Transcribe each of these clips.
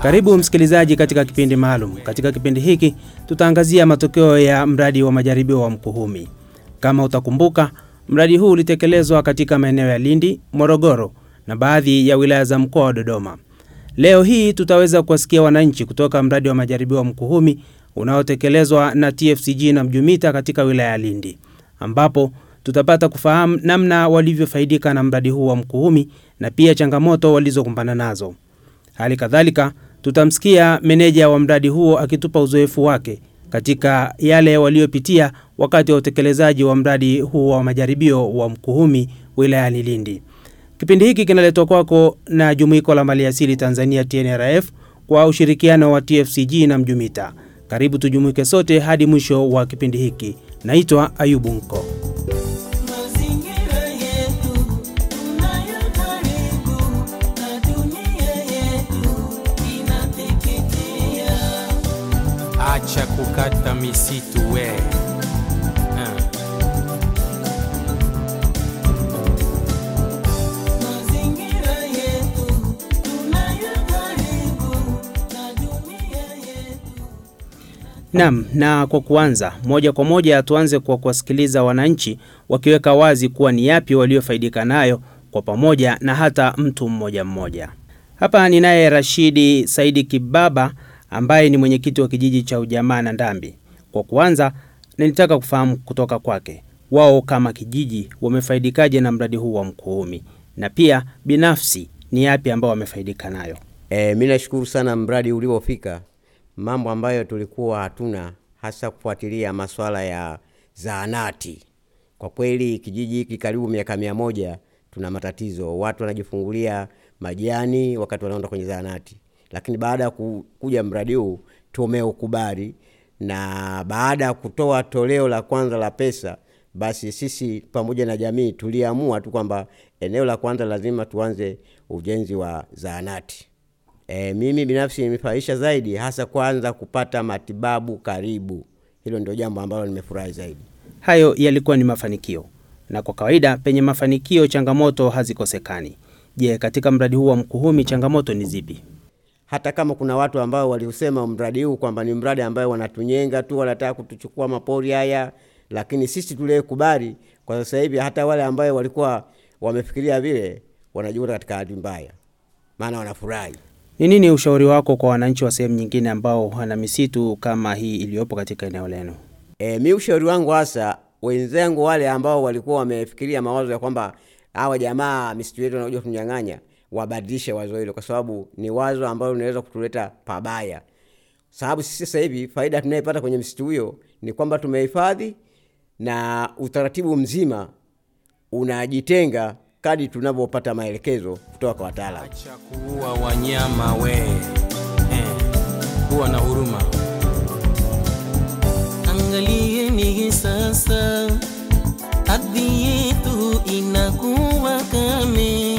Karibu msikilizaji katika kipindi maalum. Katika kipindi hiki tutaangazia matokeo ya mradi wa majaribio wa Mkuhumi. Kama utakumbuka, mradi huu ulitekelezwa katika maeneo ya Lindi, Morogoro na baadhi ya wilaya za mkoa wa Dodoma. Leo hii tutaweza kuwasikia wananchi kutoka mradi wa majaribio wa Mkuhumi unaotekelezwa na TFCG na Mjumita katika wilaya ya Lindi, ambapo tutapata kufahamu namna walivyofaidika na mradi huu wa Mkuhumi na pia changamoto walizokumbana nazo. Hali kadhalika tutamsikia meneja wa mradi huo akitupa uzoefu wake katika yale waliopitia wakati wa utekelezaji wa mradi huu wa majaribio wa Mkuhumi wilayani Lindi. Kipindi hiki kinaletwa kwako na Jumuiko la Maliasili Tanzania TNRF kwa ushirikiano wa TFCG na Mjumita. Karibu tujumuike sote hadi mwisho wa kipindi hiki. Naitwa Ayubu Nko. Mazingira yetu tunayo karibu na dunia yetu inateketea. Acha kukata misitu we. Ah. Mazingira yetu tunayo karibu na dunia yetu. Naam, na kwa kuanza moja kwa moja tuanze kwa kuwasikiliza wananchi wakiweka wazi kuwa ni yapi waliofaidika nayo kwa pamoja na hata mtu mmoja mmoja. Hapa ninaye Rashidi Saidi Kibaba ambaye ni mwenyekiti wa kijiji cha Ujamaa na Ndambi. Kwa kuanza, nilitaka kufahamu kutoka kwake wao kama kijiji wamefaidikaje na mradi huu wa Mkuhumi na pia binafsi ni yapi ambao wamefaidika nayo. E, mi nashukuru sana mradi uliofika, mambo ambayo tulikuwa hatuna, hasa kufuatilia masuala ya zahanati. Kwa kweli kijiji hiki karibu miaka mia moja tuna matatizo, watu wanajifungulia majani wakati wanaenda kwenye zahanati, lakini baada ya ku- kuja mradi huu tumeukubali, na baada ya kutoa toleo la kwanza la pesa, basi sisi pamoja na jamii tuliamua tu kwamba eneo la kwanza lazima tuanze ujenzi wa zahanati. E, mimi binafsi nimefaidisha zaidi hasa kwanza kupata matibabu karibu. Hilo ndio jambo ambalo nimefurahi zaidi. Hayo yalikuwa ni mafanikio, na kwa kawaida penye mafanikio changamoto hazikosekani. Je, katika mradi huu wa Mkuhumi changamoto ni zipi? Hata kama kuna watu ambao waliusema mradi huu kwamba ni mradi ambayo wanatunyenga tu, wanataka kutuchukua mapori haya, lakini sisi tuliyekubali kwa sasa hivi, hata wale ambayo walikuwa wamefikiria vile wanajikuta katika hali mbaya, maana wanafurahi. Ni nini ushauri wako kwa wananchi wa sehemu nyingine ambao wana misitu kama hii iliyopo katika eneo lenu? E, mi ushauri wangu hasa wenzangu wale ambao walikuwa wamefikiria mawazo ya kwamba hawa jamaa misitu yetu wanakuja kutunyang'anya, wabadilishe wazo hilo, kwa sababu ni wazo ambalo linaweza kutuleta pabaya. Sababu sisi sasa hivi faida tunayopata kwenye misitu hiyo ni kwamba tumehifadhi na utaratibu mzima unajitenga kadi tunavyopata maelekezo kutoka kwa wataalamu. Acha kuua wanyama we. Eh. Kuwa na huruma. Angalieni sasa, ardhi yetu inakuwa kame,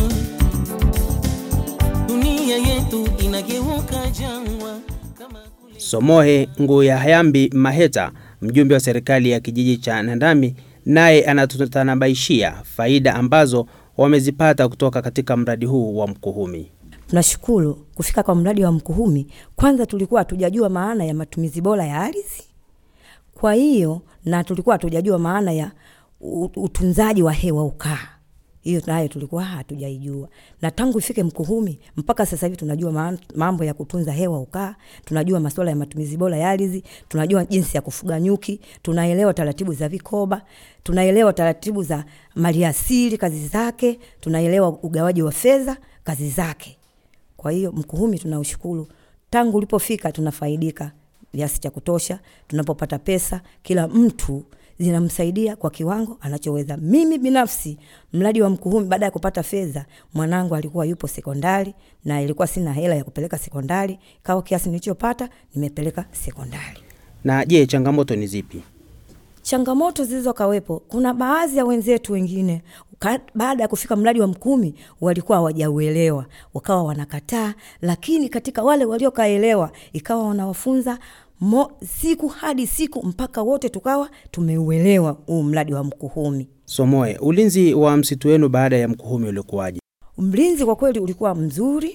dunia yetu inageuka jangwa kama kule Somohe Nguya Hayambi Maheta, mjumbe wa serikali ya kijiji cha Nandami, naye anatutanabaishia faida ambazo wamezipata kutoka katika mradi huu wa Mkuhumi. Tunashukuru kufika kwa mradi wa Mkuhumi. Kwanza tulikuwa hatujajua maana ya matumizi bora ya ardhi, kwa hiyo na tulikuwa hatujajua maana ya u- utunzaji wa hewa ukaa, hiyo nayo tulikuwa hatujaijua, na tangu ifike Mkuhumi mpaka sasa hivi tunajua ma- mambo ya kutunza hewa ukaa, tunajua masuala ya matumizi bora ya ardhi, tunajua jinsi ya kufuga nyuki, tunaelewa taratibu za vikoba, tunaelewa taratibu za maliasili kazi zake, tunaelewa ugawaji wa fedha kazi zake. Kwa hiyo Mkuhumi tunaushukuru, tangu ulipofika tunafaidika kiasi cha kutosha. Tunapopata pesa, kila mtu zinamsaidia kwa kiwango anachoweza. Mimi binafsi, mradi wa Mkuhumi, baada ya kupata fedha, mwanangu alikuwa yupo sekondari na ilikuwa sina hela ya kupeleka sekondari, kawa kiasi nilichopata nimepeleka sekondari. Na je, changamoto ni zipi? changamoto zilizokawepo, kuna baadhi ya wenzetu wengine ka- baada ya kufika mradi wa Mkumi walikuwa hawajauelewa, wakawa wanakataa, lakini katika wale waliokaelewa ikawa wanawafunza mo, siku hadi siku mpaka wote tukawa tumeuelewa huu mradi wa Mkuhumi. Somoe, ulinzi wa msitu wenu baada ya Mkuhumi ulikuwaje? Mlinzi kwa kweli ulikuwa mzuri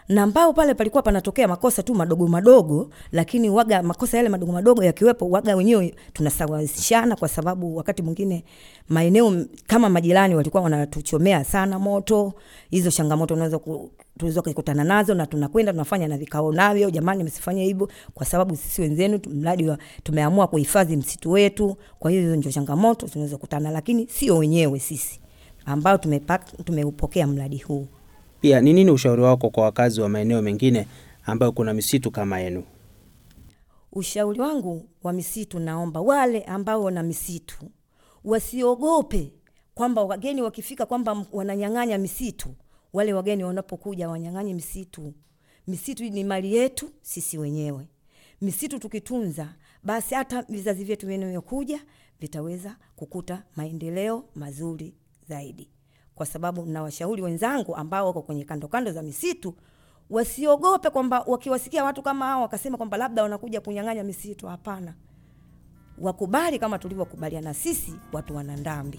na ambao pale palikuwa panatokea makosa tu madogo madogo, lakini waga makosa yale madogo madogo yakiwepo, waga wenyewe tunasawazishana, kwa sababu wakati mwingine maeneo m- kama majirani walikuwa wanatuchomea sana moto. Hizo changamoto unaweza ku tulizo kukutana nazo na tunakwenda tunafanya na vikao navyo, jamani, msifanye hivyo kwa sababu sisi wenzenu tu- mradi wa tumeamua kuhifadhi msitu wetu. Kwa hiyo hizo ndio changamoto tunaweza kukutana, lakini sio wenyewe sisi ambao tumepak- tumeupokea mradi huu. Pia ni nini ushauri wako kwa wakazi wa maeneo mengine ambayo kuna misitu kama yenu? Ushauri wangu wa misitu, naomba wale ambao wana misitu wasiogope kwamba wageni wakifika kwamba m- wananyang'anya misitu. Wale wageni wanapokuja wanyang'anye misitu. Misitu ni mali yetu sisi wenyewe. Misitu tukitunza, basi hata vizazi vyetu vinavyokuja vitaweza kukuta maendeleo mazuri zaidi, kwa sababu nawashauri wenzangu ambao wako kwenye kando kando za misitu wasiogope kwamba wakiwasikia watu kama hao wakasema kwamba labda wanakuja kunyang'anya misitu. Hapana, wakubali kama tulivyokubaliana sisi watu wana Ndambi.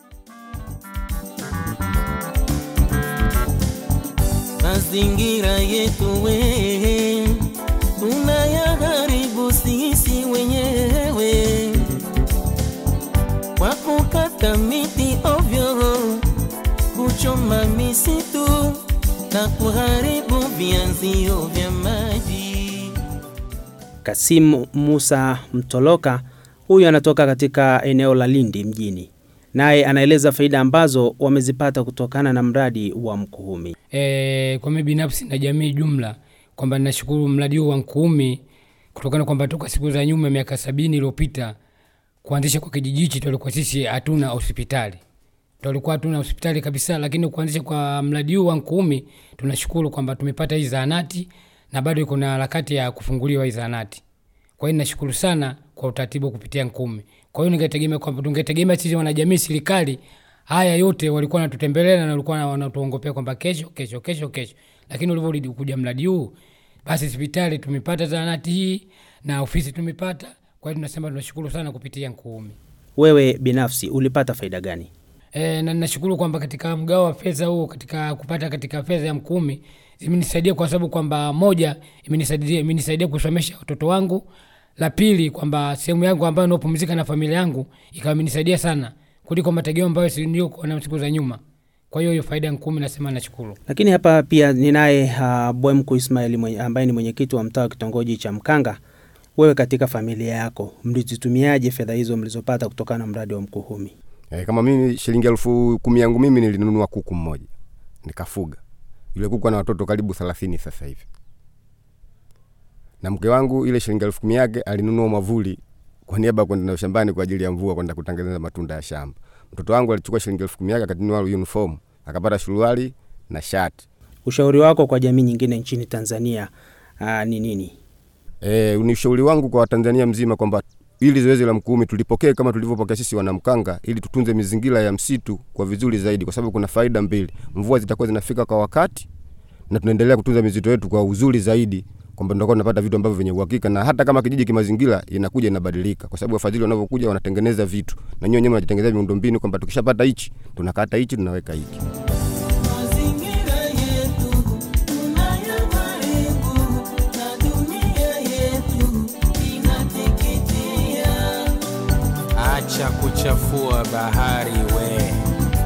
mazingira yetu we tunayaharibu sisi wenyewe kwa kukata miti ovyo, kuchoma misitu na kuharibu vyanzio vya maji. Kasim Musa Mtoloka, huyu anatoka katika eneo la Lindi mjini, naye anaeleza faida ambazo wamezipata kutokana na mradi wa Mkuhumi. e, kwa mimi binafsi na jamii jumla kwamba ninashukuru mradi huu wa Nkuumi kutokana kwamba toka siku za nyuma miaka sabini iliyopita kuanzisha kwa kijiji hichi tulikuwa sisi hatuna hospitali tulikuwa hatuna hospitali kabisa, lakini kuanzisha kwa mradi huu wa Nkuumi tunashukuru kwamba tumepata hii zahanati na bado iko na harakati ya kufunguliwa hii zahanati. Kwa hiyo nashukuru sana kwa utaratibu kupitia Nkuumi. Kwa hiyo ningetegemea kwamba tungetegemea sisi wanajamii, serikali haya yote walikuwa wanatutembelea na walikuwa wanatuongopea kwamba kesho kesho kesho kesho, lakini ulivyokuja mradi huu, basi hospitali tumepata zahanati hii na ofisi tumepata. Kwa hiyo tunasema tunashukuru sana kupitia Nkuumi. Wewe binafsi ulipata faida gani? E, na nashukuru kwamba katika mgao wa fedha huu katika kupata katika fedha ya Mkumi imenisaidia kwa sababu kwamba moja imenisaidia imenisaidia kusomesha watoto wangu, la pili kwamba sehemu yangu ambayo naopumzika na familia yangu ikawa imenisaidia sana kuliko mategemeo ambayo si- niliokuwa na siku za nyuma. Kwa hiyo hiyo faida ya Mkumi nasema nashukuru. Lakini hapa pia ninaye uh, Bwemku Ismail mwenye, ambaye ni mwenyekiti wa mtaa wa kitongoji cha Mkanga. Wewe katika familia yako mlizitumiaje fedha hizo mlizopata kutokana na mradi wa Mkuhumi? E, kama mimi shilingi elfu kumi yangu mimi nilinunua kuku mmoja nikafuga. Yule kuku ana watoto karibu thelathini sasa hivi, na mke wangu ile shilingi elfu kumi yake alinunua mwavuli kwa niaba ya kwenda nayo shambani kwa ajili ya mvua kwenda kutengeneza matunda ya shamba. Mtoto wangu alichukua shilingi elfu kumi yake akanunua uniform akapata suruali na shati. Ushauri wako kwa jamii nyingine nchini Tanzania uh, ni nini? E, ni ushauri wangu kwa Watanzania mzima kwamba ili zoezi la Mkuumi tulipokee kama tulivyopokea sisi wanamkanga, ili tutunze mazingira ya msitu kwa vizuri zaidi, kwa sababu kuna faida mbili: mvua zitakuwa zinafika kwa wakati na tunaendelea kutunza misitu yetu kwa uzuri zaidi, kwamba tunakuwa tunapata vitu ambavyo vyenye uhakika, na hata kama kijiji kimazingira inakuja inabadilika, kwa sababu wafadhili wanavyokuja wanatengeneza vitu na nyinyi wenyewe mnatengeneza miundombinu, kwamba tukishapata hichi tunakata hichi tunaweka hiki. Mazingira yetu tunayaharibu na dunia yetu inateketea. Acha kuchafua bahari we.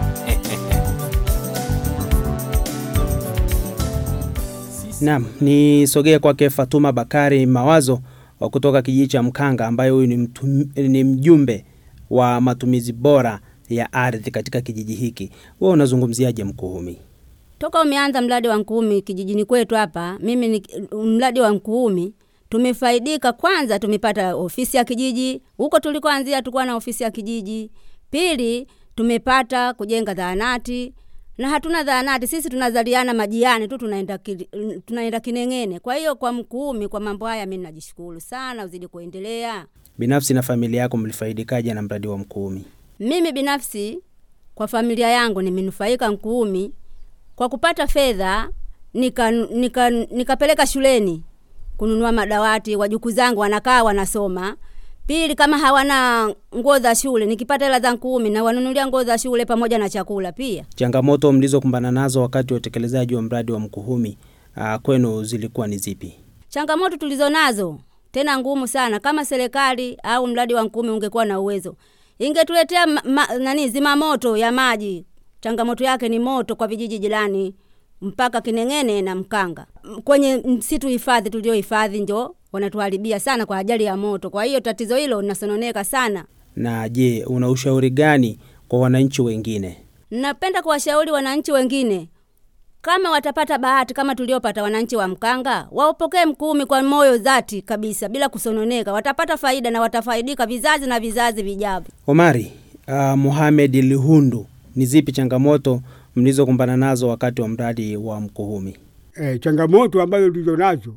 Naam, nisogee kwake Fatuma Bakari Mawazo wa kutoka kijiji cha Mkanga, ambaye huyu ni, mtum, ni mjumbe wa matumizi bora ya ardhi katika kijiji hiki. Wewe unazungumziaje Mkuhumi? Toka umeanza mradi wa Nkuumi kijijini kwetu hapa, mimi ni mradi wa Nkuumi tumefaidika. Kwanza tumepata ofisi ya kijiji, huko tulikoanzia tulikuwa na ofisi ya kijiji. Pili tumepata kujenga zahanati na hatuna zahanati sisi, tunazaliana majiani tu, tunaenda ki, tunaenda Kineng'ene. Kwa hiyo kwa Mkuumi, kwa mambo haya mimi najishukuru sana, uzidi kuendelea. Binafsi na familia yako mlifaidikaje na mradi wa Mkuhumi? Mimi binafsi kwa familia yangu nimenufaika Nkuumi kwa kupata fedha nikapeleka nika, nika nikapeleka shuleni kununua madawati, wajukuu zangu wanakaa wanasoma. Pili, kama hawana nguo za shule, nikipata hela za Nkuumi na wanunulia nguo za shule pamoja na chakula pia. Changamoto mlizokumbana nazo wakati wa utekelezaji wa mradi wa Mkuhumi uh, kwenu zilikuwa ni zipi? Changamoto tulizo nazo tena ngumu sana, kama serikali au mradi wa Nkumi ungekuwa na uwezo, ingetuletea ma, ma, nani zimamoto ya maji. Changamoto yake ni moto kwa vijiji jirani mpaka Kineng'ene na Mkanga. M- Kwenye msitu hifadhi tuliohifadhi ndio wanatuharibia sana kwa ajali ya moto. Kwa hiyo tatizo hilo linasononeka sana. Na je, una ushauri gani kwa wananchi wengine? Napenda kuwashauri wananchi wengine kama watapata bahati kama tuliopata wananchi wa Mkanga, waupokee Mkumi kwa moyo dhati kabisa, bila kusononeka. Watapata faida na watafaidika vizazi na vizazi vijavyo. Omari uh, Mohamed Lihundu, ni zipi changamoto mlizokumbana nazo wakati wa mradi wa Mkuhumi? e, changamoto ambazo tulizo nazo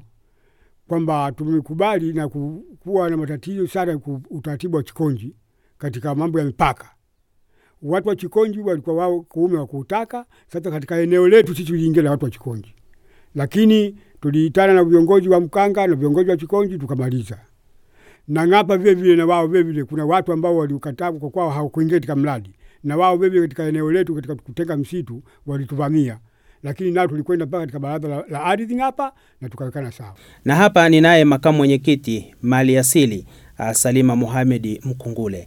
kwamba tumekubali na ku- kuwa na matatizo sana ku- utaratibu wa Chikonji katika mambo ya mipaka. Watu wa Chikonji walikuwa wao kuume wa kuutaka. Sasa katika eneo letu sisi tuliingia na watu wa Chikonji, lakini tuliitana na viongozi wa Mkanga na viongozi wa Chikonji tukamaliza. Na Ng'apa vile vile na wao vile vile kuna watu ambao waliukataa kwa kwao hawakuingia katika mradi, na wao vile vile katika eneo letu katika kutenga msitu walituvamia lakini nao tulikwenda mpaka katika baraza la, la ardhi hapa na tukawekana sawa. Na hapa ninaye makamu mwenyekiti mali asili uh, Salima Mohamed Mkungule.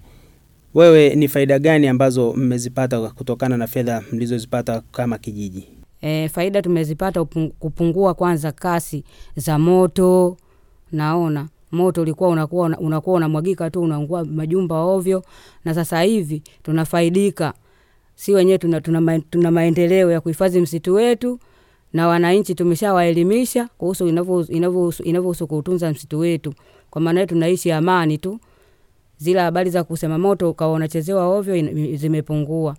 Wewe ni faida gani ambazo mmezipata kutokana na fedha mlizozipata kama kijiji? E, faida tumezipata upung- kupungua kwanza kasi za moto. Naona moto ulikuwa unakuwa una- unakuwa unamwagika tu unaungua majumba ovyo, na sasa hivi tunafaidika si wenyewe tuna, tuna, ma- tuna maendeleo ya kuhifadhi msitu wetu na wananchi tumeshawaelimisha kuhusu inavyo- inavyohusu inavyohusu kuutunza msitu wetu. Kwa maana hiyo tunaishi amani tu, zile habari za kusema moto ukawa unachezewa ovyo ina- zimepungua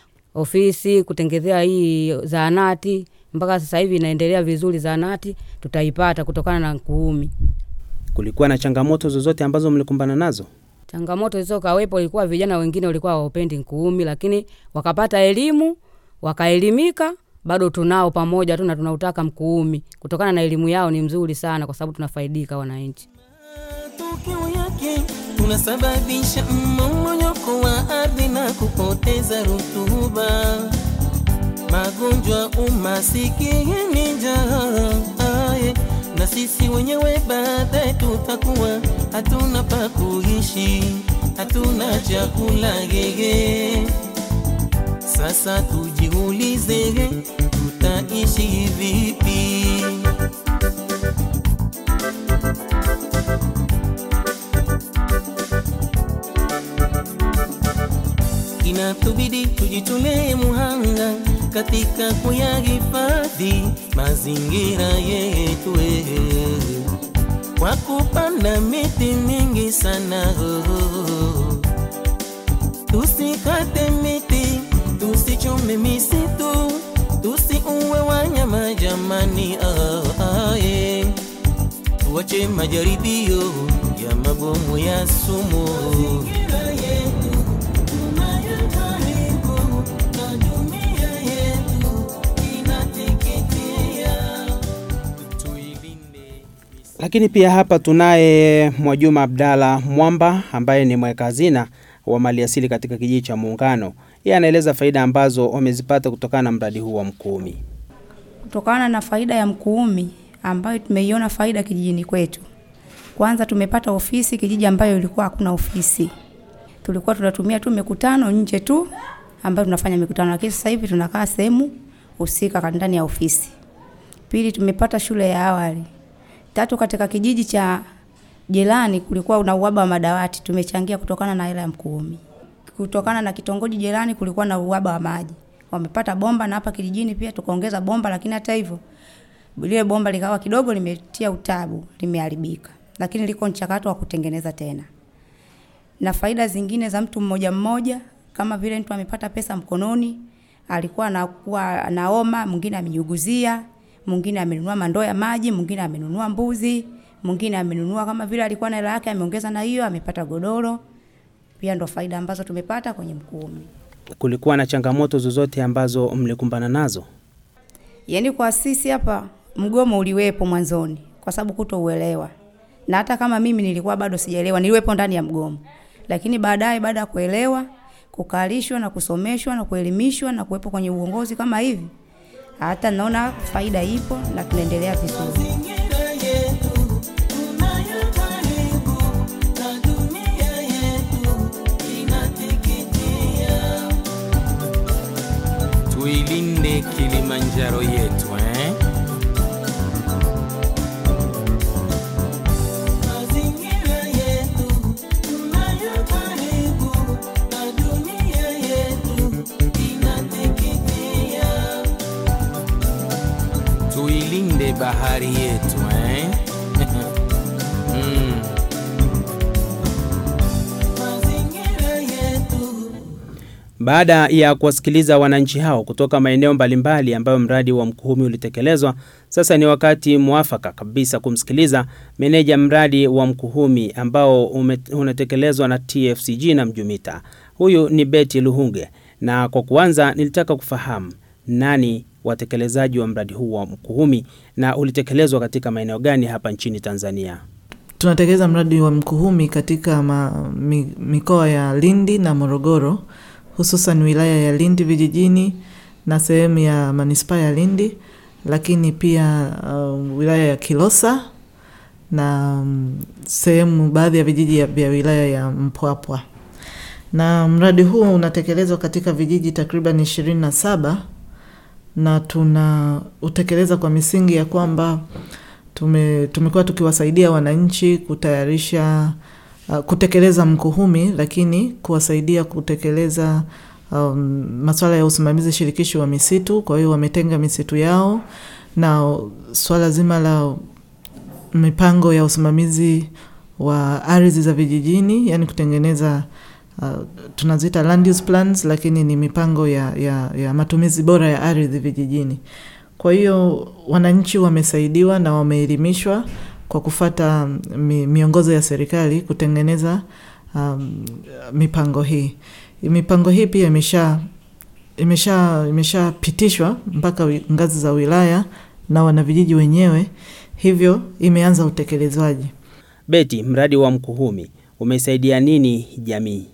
ofisi kutengezea hii zahanati mpaka sasa hivi inaendelea vizuri. Zahanati tutaipata kutokana na Nkuumi. Kulikuwa na changamoto zozote ambazo mlikumbana nazo? Changamoto zilizokawepo ilikuwa vijana wengine walikuwa hawapendi Nkuumi, lakini wakapata elimu wakaelimika, bado tunao pamoja tu na tunautaka Mkuumi kutokana na elimu yao ni mzuri sana, kwa sababu tunafaidika wananchi. matokeo yake tunasababisha mmomonyoko wa ardhi na kupoteza rutuba, magonjwa, umasikini, njaa. Aye, na sisi wenyewe baadaye tutakuwa hatuna pa kuishi, hatuna chakula gege. Sasa tujiulize, tutaishi vipi? inatubidi tujitolee muhanga katika kuyahifadhi mazingira yetu eh, kwa kupanda miti mingi sana oh. Tusikate miti, tusichome misitu, tusiuwe wanyama jamani, ah, ah, yeah. Tuache majaribio ya mabomu ya sumu Lakini pia hapa tunaye Mwajuma Abdalla Mwamba ambaye ni mweka hazina wa maliasili katika kijiji cha Muungano. Yeye anaeleza faida ambazo wamezipata kutokana na mradi huu wa Mkuumi. kutokana na faida ya Mkuumi ambayo tumeiona faida kijijini kwetu. Kwanza tumepata ofisi kijiji ambayo ilikuwa hakuna ofisi, tulikuwa tunatumia tu mikutano nje tu ambayo tunafanya mikutano, lakini sasa hivi tunakaa sehemu husika ndani ya ofisi. Pili, tumepata shule ya awali. Tatu, katika kijiji cha jirani kulikuwa na uhaba wa madawati, tumechangia kutokana na hela ya Mkuumi. Kutokana na kitongoji jirani kulikuwa na uhaba wa maji, wamepata bomba na hapa kijijini pia tukaongeza bomba, lakini hata hivyo lile bomba likawa kidogo limetia utabu, limeharibika, lakini liko mchakato wa kutengeneza tena. Na faida zingine za mtu mmoja mmoja, kama vile mtu amepata pesa mkononi, alikuwa anakuwa anaoma, mwingine amenyuguzia, mwingine amenunua mandoo ya maji, mwingine amenunua mbuzi, mwingine amenunua kama vile alikuwa na hela yake ameongeza na hiyo, amepata godoro. Pia ndo faida ambazo tumepata kwenye Mkuumi. Kulikuwa na changamoto zozote ambazo mlikumbana nazo? Yaani kwa sisi hapa mgomo uliwepo mwanzoni kwa sababu kutouelewa, na hata kama mimi nilikuwa bado sijaelewa, niliwepo ndani ya mgomo, lakini baadaye, baada ya kuelewa, kukalishwa na kusomeshwa na kuelimishwa na kuwepo kwenye uongozi kama hivi, hata naona faida ipo na tunaendelea vizuri. tuilinde Kilimanjaro yetu eh? Tuilinde bahari yetu eh? mm. Baada ya kuwasikiliza wananchi hao kutoka maeneo mbalimbali ambayo mradi wa Mkuhumi ulitekelezwa, sasa ni wakati mwafaka kabisa kumsikiliza meneja mradi wa Mkuhumi ambao ume, unatekelezwa na TFCG na Mjumita. Huyu ni Betty Luhunge, na kwa kuanza nilitaka kufahamu nani watekelezaji wa mradi huu wa Mkuhumi na ulitekelezwa katika maeneo gani hapa nchini Tanzania? Tunatekeleza mradi wa Mkuhumi katika ma, mi, mikoa ya Lindi na Morogoro, hususan wilaya ya Lindi vijijini na sehemu ya manispaa ya Lindi, lakini pia uh, wilaya ya Kilosa na um, sehemu baadhi ya vijiji ya- vya wilaya ya Mpwapwa. Na mradi huu unatekelezwa katika vijiji takriban ishirini na saba na tuna utekeleza kwa misingi ya kwamba tume, tumekuwa tukiwasaidia wananchi kutayarisha uh, kutekeleza mkuhumi, lakini kuwasaidia kutekeleza um, masuala ya usimamizi shirikishi wa misitu. Kwa hiyo wametenga misitu yao na swala zima la mipango ya usimamizi wa ardhi za vijijini, yani kutengeneza uh, tunaziita land use plans, lakini ni mipango ya, ya, ya matumizi bora ya ardhi vijijini. Kwa hiyo wananchi wamesaidiwa na wameelimishwa kwa kufata mi, miongozo ya serikali kutengeneza um, mipango hii. Mipango hii pia imesha imesha imeshapitishwa mpaka wi- ngazi za wilaya na wanavijiji wenyewe, hivyo imeanza utekelezwaji. Beti, mradi wa Mkuhumi umesaidia nini jamii?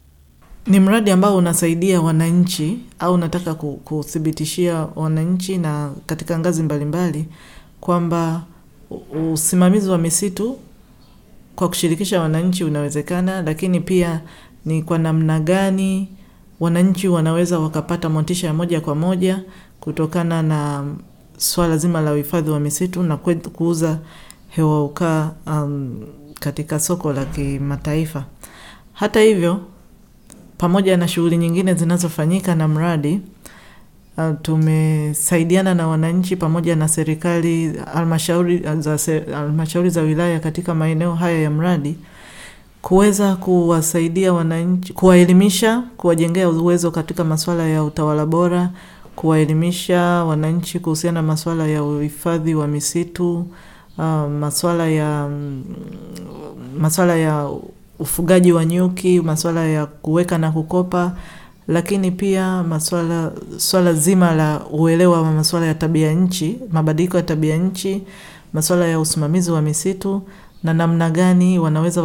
Ni mradi ambao unasaidia wananchi au unataka ku- kuthibitishia wananchi na katika ngazi mbalimbali kwamba u- usimamizi wa misitu kwa kushirikisha wananchi unawezekana, lakini pia ni kwa namna gani wananchi wanaweza wakapata motisha ya moja kwa moja kutokana na swala zima la uhifadhi wa misitu na kwe- kuuza hewa ukaa um, katika soko la kimataifa. Hata hivyo, pamoja na shughuli nyingine zinazofanyika na mradi uh, tumesaidiana na wananchi pamoja na serikali halmashauri za se- halmashauri za wilaya katika maeneo haya ya mradi kuweza kuwasaidia wananchi, kuwaelimisha, kuwajengea uwezo katika masuala ya utawala bora, kuwaelimisha wananchi kuhusiana na masuala ya uhifadhi wa misitu, uh, masuala ya mm, masuala ya ufugaji wa nyuki, masuala ya kuweka na kukopa, lakini pia masuala swala zima la uelewa wa masuala ya tabia nchi, mabadiliko ya tabia nchi, masuala ya usimamizi wa misitu na namna gani wanaweza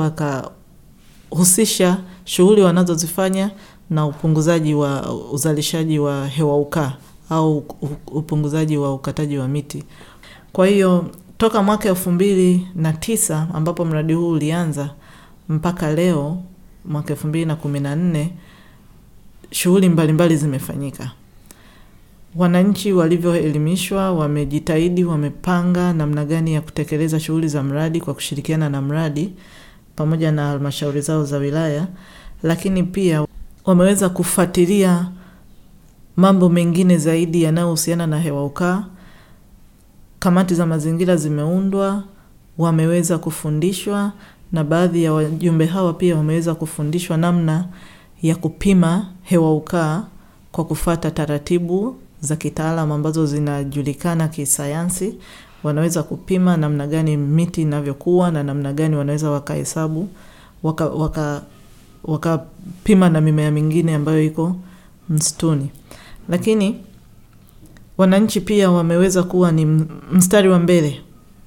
wakahusisha shughuli wanazozifanya na upunguzaji wa uzalishaji wa hewa ukaa au upunguzaji wa ukataji wa miti. Kwa hiyo toka mwaka elfu mbili na tisa ambapo mradi huu ulianza mpaka leo mwaka elfu mbili na kumi na nne shughuli mbalimbali zimefanyika. Wananchi walivyoelimishwa wamejitahidi, wamepanga namna gani ya kutekeleza shughuli za mradi kwa kushirikiana na mradi pamoja na halmashauri zao za wilaya, lakini pia wameweza kufuatilia mambo mengine zaidi yanayohusiana na hewa ukaa. Kamati za mazingira zimeundwa, wameweza kufundishwa na baadhi ya wajumbe hawa pia wameweza kufundishwa namna ya kupima hewa ukaa kwa kufata taratibu za kitaalam ambazo zinajulikana kisayansi. Wanaweza kupima namna gani miti inavyokuwa na namna gani wanaweza wakahesabu waka, waka, wakapima na mimea mingine ambayo iko msituni. Lakini wananchi pia wameweza kuwa ni mstari wa mbele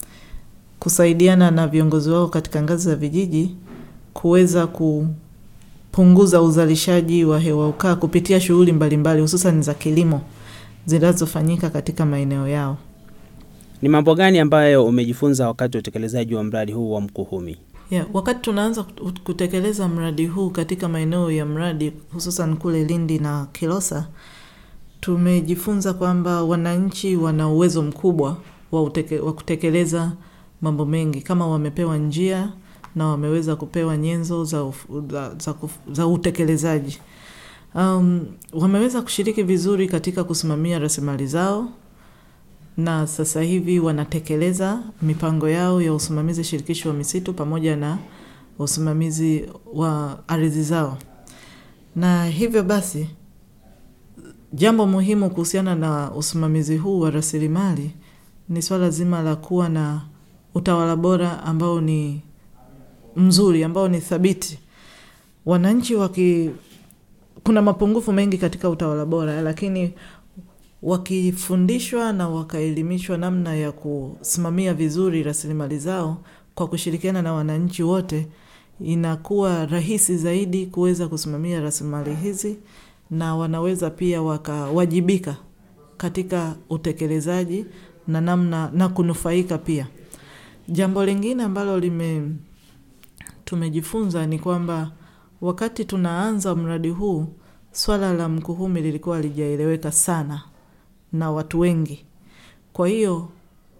kusaidiana na viongozi wao katika ngazi za vijiji kuweza kupunguza uzalishaji wa hewa ukaa kupitia shughuli mbalimbali hususan za kilimo zinazofanyika katika maeneo yao. Ni mambo gani ambayo umejifunza wakati wa utekelezaji wa mradi huu wa Mkuhumi? Yeah, wakati tunaanza kut- kutekeleza mradi huu katika maeneo ya mradi hususan kule Lindi na Kilosa, tumejifunza kwamba wananchi wana uwezo mkubwa wa, uteke, wa kutekeleza mambo mengi kama wamepewa njia na wameweza kupewa nyenzo za, uf, za, za, kuf- za utekelezaji. Um, wameweza kushiriki vizuri katika kusimamia rasilimali zao na sasa hivi wanatekeleza mipango yao ya usimamizi shirikishi wa misitu pamoja na usimamizi wa ardhi zao. Na hivyo basi, jambo muhimu kuhusiana na usimamizi huu wa rasilimali ni swala zima la kuwa na utawala bora ambao ni mzuri, ambao ni thabiti. Wananchi waki, kuna mapungufu mengi katika utawala bora, lakini wakifundishwa na wakaelimishwa namna ya kusimamia vizuri rasilimali zao kwa kushirikiana na wananchi wote, inakuwa rahisi zaidi kuweza kusimamia rasilimali hizi na wanaweza pia wakawajibika katika utekelezaji na namna na kunufaika pia. Jambo lingine ambalo lime tumejifunza ni kwamba wakati tunaanza mradi huu, swala la Mkuhumi lilikuwa halijaeleweka sana na watu wengi. Kwa hiyo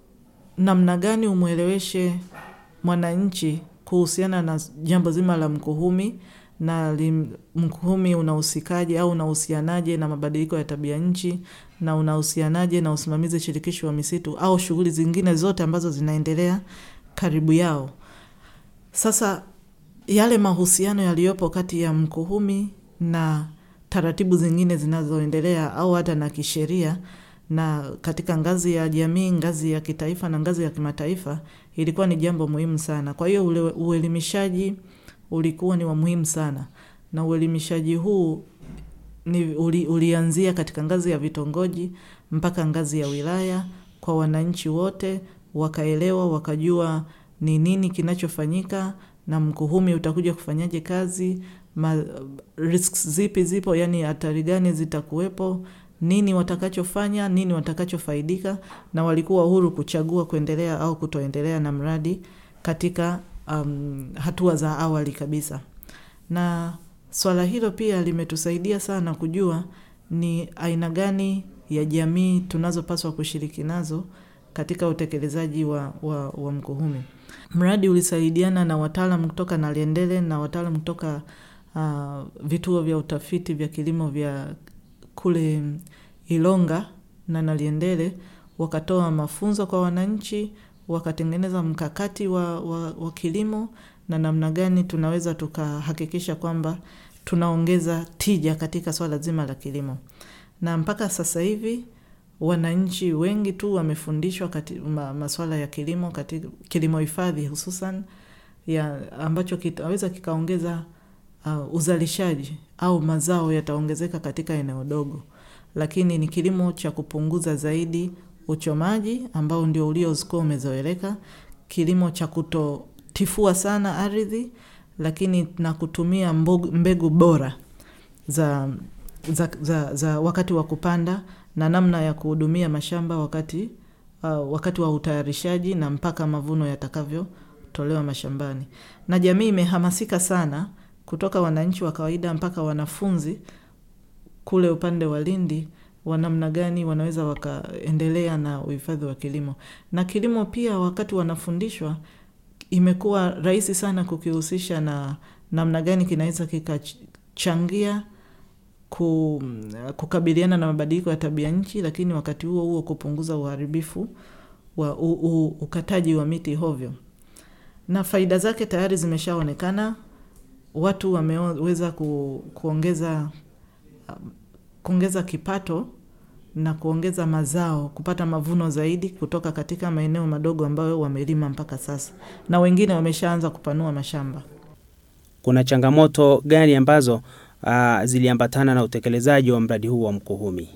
namna gani umweleweshe mwananchi kuhusiana na jambo zima la Mkuhumi na lim, Mkuhumi unahusikaje au unahusianaje na mabadiliko ya tabia nchi na unahusianaje na usimamizi shirikishi wa misitu au shughuli zingine zote ambazo zinaendelea karibu yao. Sasa yale mahusiano yaliyopo kati ya Mkuhumi na taratibu zingine zinazoendelea au hata na kisheria na katika ngazi ya jamii, ngazi ya kitaifa na ngazi ya kimataifa ilikuwa ni jambo muhimu sana. Kwa hiyo ule uelimishaji ulikuwa ni wa muhimu sana, na uelimishaji huu ni uli, ulianzia katika ngazi ya vitongoji mpaka ngazi ya wilaya kwa wananchi wote, wakaelewa wakajua ni nini kinachofanyika na Mkuhumi utakuja kufanyaje kazi ma, risks zipi zipo, yani hatari gani zitakuwepo, nini watakachofanya, nini watakachofaidika, na walikuwa huru kuchagua kuendelea au kutoendelea na mradi katika um, hatua za awali kabisa. Na swala hilo pia limetusaidia sana kujua ni aina gani ya jamii tunazopaswa kushiriki nazo katika utekelezaji wa, wa, wa Mkuhumi. Mradi ulisaidiana na wataalam kutoka Naliendele na wataalam kutoka uh, vituo vya utafiti vya kilimo vya kule Ilonga na Naliendele, wakatoa mafunzo kwa wananchi, wakatengeneza mkakati wa, wa, wa kilimo na namna gani tunaweza tukahakikisha kwamba tunaongeza tija katika swala zima la kilimo, na mpaka sasa hivi wananchi wengi tu wamefundishwa kati, ma, maswala ya kilimo katika kilimo hifadhi hususan ya ambacho kitaweza kikaongeza uh, uzalishaji au mazao yataongezeka katika eneo dogo, lakini ni kilimo cha kupunguza zaidi uchomaji ambao ndio uliokuwa umezoeleka, kilimo cha kutotifua sana ardhi, lakini na kutumia mbegu, mbegu bora za, za, za, za wakati wa kupanda na namna ya kuhudumia mashamba wakati, uh, wakati wa utayarishaji na mpaka mavuno yatakavyotolewa mashambani. Na jamii imehamasika sana kutoka wananchi wa kawaida mpaka wanafunzi kule upande wa Lindi wa namna gani wanaweza wakaendelea na uhifadhi wa kilimo. Na kilimo pia wakati wanafundishwa imekuwa rahisi sana kukihusisha na namna gani kinaweza kikachangia ku, kukabiliana na mabadiliko ya tabia nchi, lakini wakati huo huo kupunguza uharibifu wa u, u, ukataji wa miti hovyo. Na faida zake tayari zimeshaonekana, watu wameweza ku, kuongeza kuongeza kipato na kuongeza mazao, kupata mavuno zaidi kutoka katika maeneo madogo ambayo wamelima mpaka sasa, na wengine wameshaanza kupanua mashamba. Kuna changamoto gani ambazo uh, ziliambatana na utekelezaji wa mradi huu wa Mkuhumi?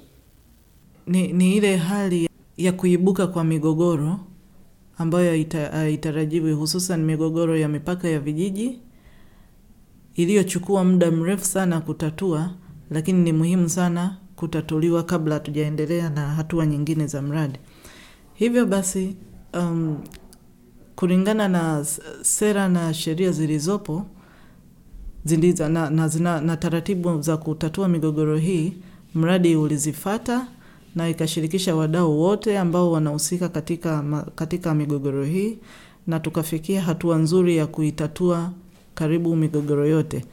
Ni, ni ile hali ya kuibuka kwa migogoro ambayo haitarajiwi, hususan migogoro ya mipaka ya vijiji iliyochukua muda mrefu sana kutatua, lakini ni muhimu sana kutatuliwa kabla hatujaendelea na hatua nyingine za mradi. Hivyo basi um, kulingana na s- sera na sheria zilizopo ziliza, na, na, zina, na taratibu za kutatua migogoro hii, mradi ulizifata na ikashirikisha wadau wote ambao wanahusika katika, ma- katika migogoro hii na tukafikia hatua nzuri ya kuitatua karibu migogoro yote,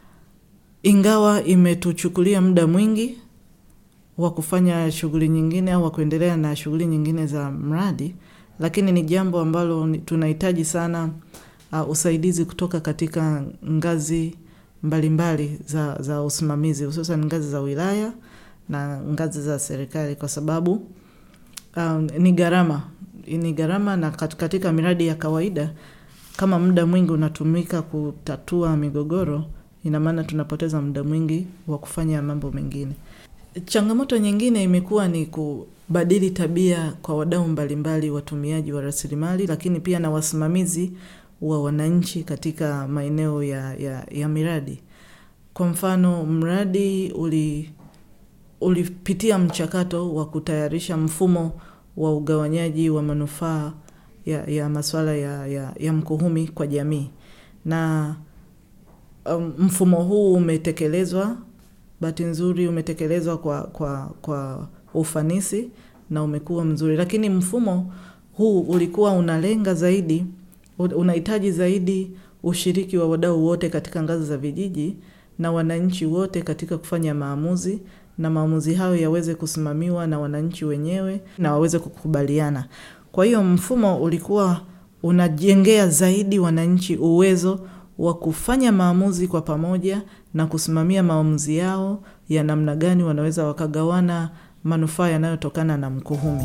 ingawa imetuchukulia muda mwingi wa kufanya shughuli nyingine au wa kuendelea na shughuli nyingine za mradi, lakini ni jambo ambalo ni- tunahitaji sana uh, usaidizi kutoka katika ngazi mbalimbali za, za usimamizi hususan ngazi za wilaya na ngazi za serikali kwa sababu um, ni gharama ni gharama na kat- katika miradi ya kawaida kama muda mwingi unatumika kutatua migogoro ina maana tunapoteza muda mwingi wa kufanya mambo mengine changamoto nyingine imekuwa ni kubadili tabia kwa wadau mbalimbali watumiaji wa rasilimali lakini pia na wasimamizi wa wananchi katika maeneo ya, ya, ya miradi kwa mfano mradi uli ulipitia mchakato wa kutayarisha mfumo wa ugawanyaji wa manufaa ya, ya masuala ya, ya, ya mkuhumi kwa jamii na um, mfumo huu umetekelezwa bahati nzuri umetekelezwa kwa, kwa, kwa ufanisi na umekuwa mzuri lakini mfumo huu ulikuwa unalenga zaidi u- unahitaji zaidi ushiriki wa wadau wote katika ngazi za vijiji na wananchi wote katika kufanya maamuzi na maamuzi hayo yaweze kusimamiwa na wananchi wenyewe na waweze kukubaliana. Kwa hiyo mfumo ulikuwa unajengea zaidi wananchi uwezo wa kufanya maamuzi kwa pamoja na kusimamia maamuzi yao ya namna gani wanaweza wakagawana manufaa yanayotokana na mkuhumi.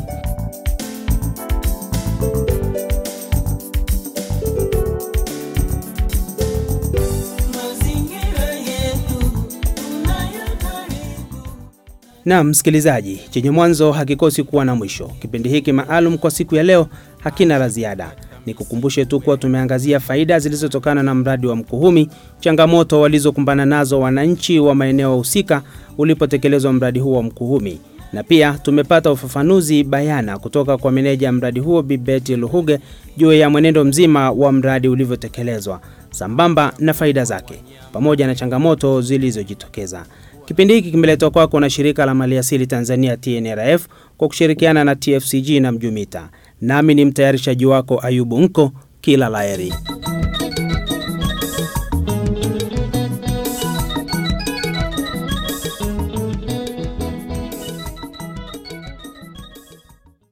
mazingira yetu tunayotaribu Na msikilizaji, chenye mwanzo hakikosi kuwa na mwisho. Kipindi hiki maalum kwa siku ya leo hakina la ziada. Nikukumbushe tu kuwa tumeangazia faida zilizotokana na mradi wa Mkuhumi, changamoto walizokumbana nazo wananchi wa maeneo husika ulipotekelezwa mradi huo wa Mkuhumi, na pia tumepata ufafanuzi bayana kutoka kwa meneja mradi huo Bibeti Luhuge juu ya mwenendo mzima wa mradi ulivyotekelezwa sambamba na faida zake pamoja na changamoto zilizojitokeza. Kipindi hiki kimeletwa kwako na shirika la maliasili Tanzania TNRF kwa kushirikiana na TFCG na Mjumita. Nami ni mtayarishaji wako Ayubu Nko, kila laheri.